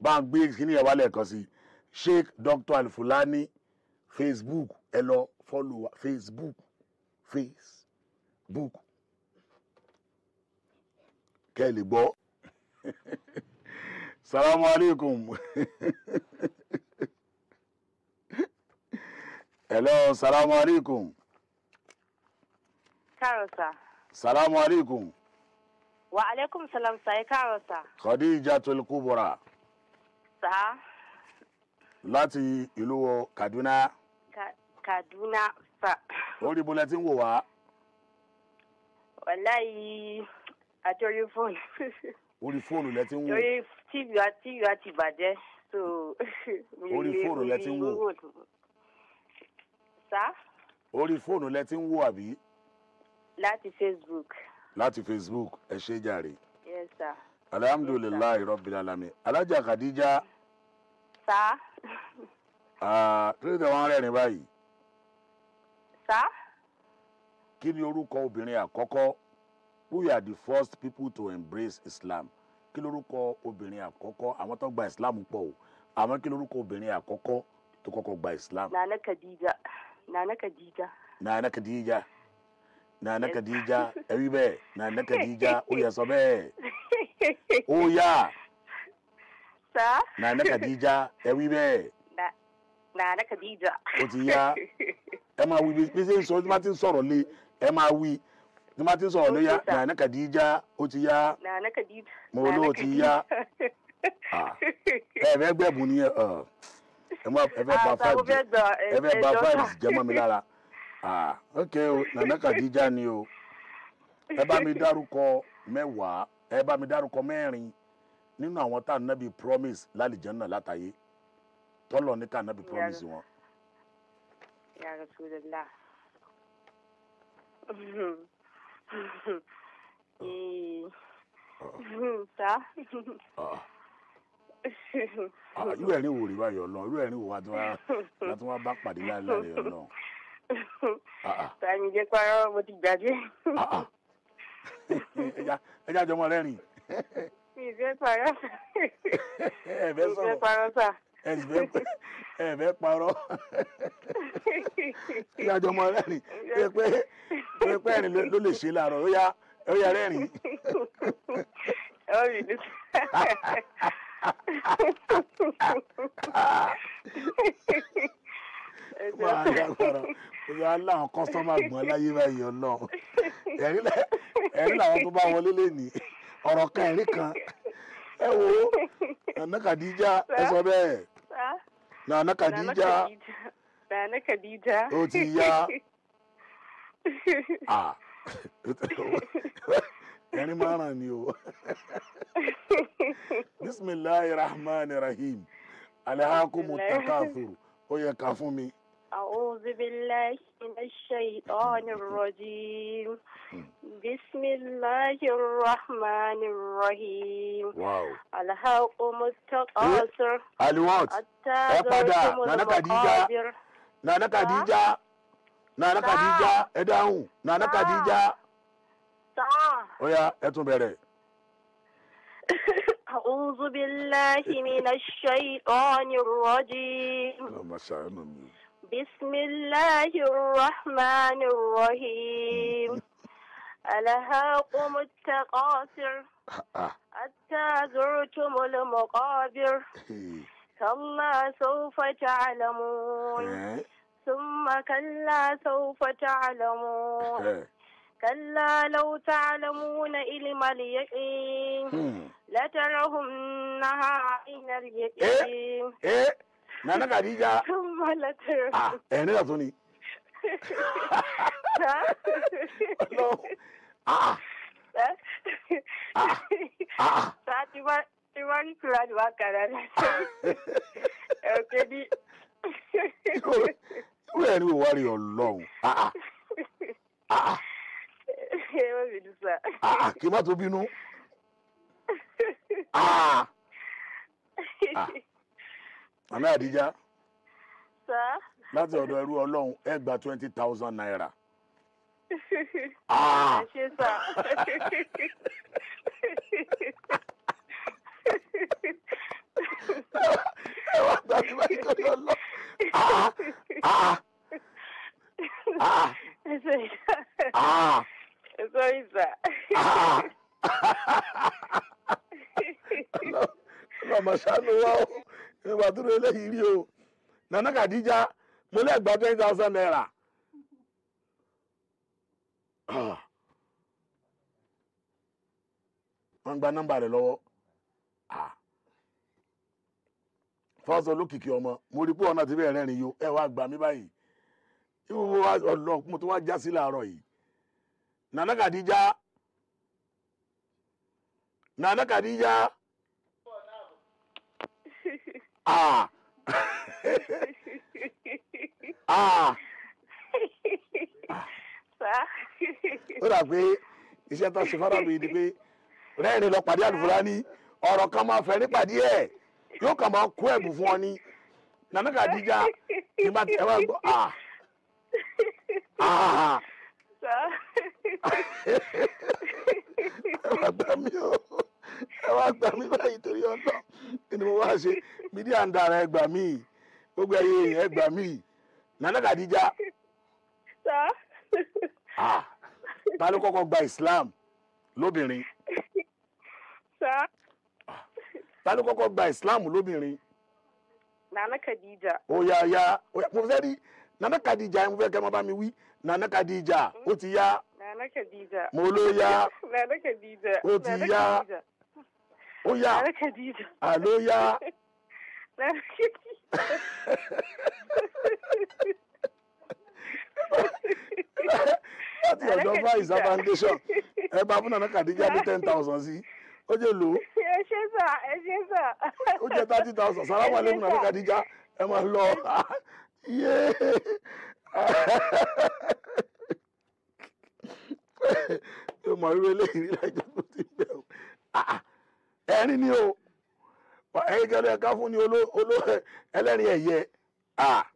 bá ń gbé kíní ẹ̀ wálẹ̀ kan sí sheikh dr alfulani facebook ẹ lọ fọ́lù wa facebook facebook kẹ́ ẹ lè gbọ́ salamu alaikum hello salamu alaikum káàrọ̀ sà. salamu alaikum wa aleykum salam sà ẹ káàrọ̀ sà. khadija tolkubura sà láti ìlú kaduna Ka- kaduna sà. orí bolẹ tí ń wò wá wàláyé àjọyọ̀ fóònù. orí fóònù lẹ tí ń wò torí tv wa tv wa ti bàjẹ́ so. mi ò Orí lè- fóònù lẹ ti ń wò. mi ò lè- sà orí fóònù lẹ tí ń wò àbí láti facebook láti facebook ẹ ṣe jàre yes sà. alhamdulilayi rabbil alamin alájà khadija sà kílódé wọn rẹ́rìn báyìí sà kí ni orúkọ obìnrin àkọ́kọ́ who are the first people to embrace islam kí lorúkọ obìnrin àkọ́kọ́ àwọn tó gba islam pọ̀ o àmọ́ kí lorúkọ obìnrin àkọ́kọ́ tó kọ́kọ́ gba islam nana khadija nana khadija. nana khadija nana khadija ẹ̀rí bẹ́ẹ̀ nana khadija ó yẹ sọ bẹ́ẹ̀ ó yá sà nana khadija ẹ̀rí bẹ́ẹ̀ Na- nana khadija. ó ti yá ẹ máa wí bí bí ṣe ń sọ tí wọ́n ti ń sọ̀rọ̀ lé ẹ máa wí tí wọ́n ti ń sọ̀rọ̀ lé yá Ó ti sà. nana khadija ó ti yá nana khadija. Mo ló ti yá. Ah. ẹ fẹ́ gbẹ̀bùn ni ẹ ẹ ẹ má- ẹ fẹ́ ba Ah, sà, mo five fẹ́ gbọ́ ẹ fẹ́ ba ẹjọ́ five sà. jẹ́ mọ́ mi lára ah ok o nana khadija ni o ẹ bá mi dárúkọ mẹ́wàá ẹ bá mi dárúkọ mẹ́rin nínú àwọn tá ànábì promise lálìjẹ́nà látàyé tọ́lọ̀ ní ká ànábì promise wọn. Ya Rasulullah. Eh. Sa? Ah. Ah, irú ẹ̀rín wò rí báyọ̀ lọ irú ẹ̀rín wò wá tí wọ́n wá tí wọ́n bá pàdé láìláì rẹ̀ lọ. Ah, ah. Sani jẹ́ parọ́ mo ti gbàgbé. Ah, ah. ẹja ẹja jọmọ rẹ́rìn Mi ì fẹ́ parọ́. ẹ Mi fẹ́ ì fẹ́ sọ̀rọ̀ parọ́ sà. ẹ sì fẹ́ ẹ fẹ́ parọ́ ẹja jọmọ rẹ́rìn pé pé pé pé ẹ̀rín ló- ló lè ṣe láàárọ̀ ó yá ó yá rẹ́rìn. Ó rí ní máa dágbára ó yá láwọn kọ́sọ́mà gbọ́n láyé báyìí ọlọ́run ẹ̀rín lẹ- ẹ̀rín làwọn tó bá wọlé lẹ́nìí ọ̀rọ̀ kan ẹ̀rín kan ẹ wo nana Khadija ẹ sọ bẹ́ẹ̀ Sa? nana Nana Khadija Khadija. Nana Khadija. ó ti yá ah ẹ̀rín máa ràn ní o bisimilahi rahman rahim alhakumu takathur ó yẹ ká fún mi. أعوذ بالله من الشيطان الرجيم بسم الله الرحمن الرحيم wow ألهاكم التقاصر aliwat حتى ẹ padà زرتم nana Khadija المقابر nana Khadija nana Sa. Khadija ẹ dáhùn nana Sa. Khadija سا ó yá ẹ tún bẹ̀rẹ̀. أعوذ بالله من الشيطان الرجيم ọlọmọ ṣàánú mi. بسم الله الرحمن الرحيم ألهاكم التقاصر ah حتى زرتم المقابر hey, كلا سوف تعلمون eh, ثم كلا سوف تعلمون eh, كلا لو تعلمون علم اليقين hmm. لترهنها عين اليقين eh, nana Khadija ثم لترهن ah ẹ̀rín náà tún ni. Ọlọ́run. ah ah ah Sa ti ba ti ba ni kura ni wa kara na. Okay di. irú ẹ̀rín wò wá rí ọlọ́run ah ah ah Ẹ wọ́n mi dùn sa. ah ah kí n má tó bínú ah ah nana Khadija Sa. láti ọ̀dọ̀ ẹrú ọlọ́run ẹ gba twenty thousand naira. Ah. Ẹ ṣe sa. ẹ wá gbà mí báyìí tó yọ lọ. Ah, ah, ah, Sorry, sir. ah, Sorry, sir. ah. lọ́mọ ṣàánú wa o ìwà tó lé lẹ́yìn rí o nana Khadija mo lè gba twenty thousand naira. Ah. wọ́n gba nọ́mbà rẹ̀ lọ́wọ́ Ah. fọ́sọ̀ olókìkí ọmọ mo rí pé ọ̀nà tí bẹ́ẹ̀ rẹ́rìn yó ẹ wá gbà mí báyìí ìwọ wa ọlọ mo tún wá já sí láàárọ̀ yìí nana Khadija nana Khadija ah ah Sir. ó dà pé iṣẹ́ tó ṣe fọ́nrán mi ni pé rẹ́rìn lọ pàdé àlùfáà ní ọ̀rọ̀ kan máa fẹ́ nípàdé ẹ̀ yóò kàn máa kó ẹ̀bùn fún ọ ní nana Khadija ní bá ẹ wá gbọ́ ah ah Sir. ẹ wá gbà mí o ẹ wá gbà mí báyìí torí ọ̀nà kí ni mo wá ṣe mídíà ń dára ẹ gbà mí gbogbo ẹyẹ èèyàn ẹ gbà mí nana Khadija Sir. ah ta ló kọ́kọ́ gba Islam lóbìnrin Sir. ta ló kọ́kọ́ gba Islam lóbìnrin Nana Khadija. ó yá yá ó yá mo fẹ́ rí nana Khadija mo fẹ́ kẹ́ ẹ má bá mi wí nana Khadija ó ti yá Nana Khadija. mo ló yá Nana Khadija. Ó ti Nana yá. Khadija. ó yá Nana Khadija. àló yá Nana Khadija. láti ọ̀dọ̀ Fáìsà foundation ẹ bá fún nana Khadija ní ten thousand sí ó jẹ́ lò ó Ẹ ṣé sà, ẹ ṣé sà. ó jẹ́ thirty thousand sàlámù alẹ́kùn nana Khadija ẹ máa lọ yéé yóò mọ irú eléyìí rí lẹ́jọ́ tó ti bẹ̀ o Ah, ah. ẹ̀rín ni o ẹ̀yin kẹlẹ́ ẹ̀ka fún ni oló oló ẹlẹ́rìn ẹ̀yẹ Ah.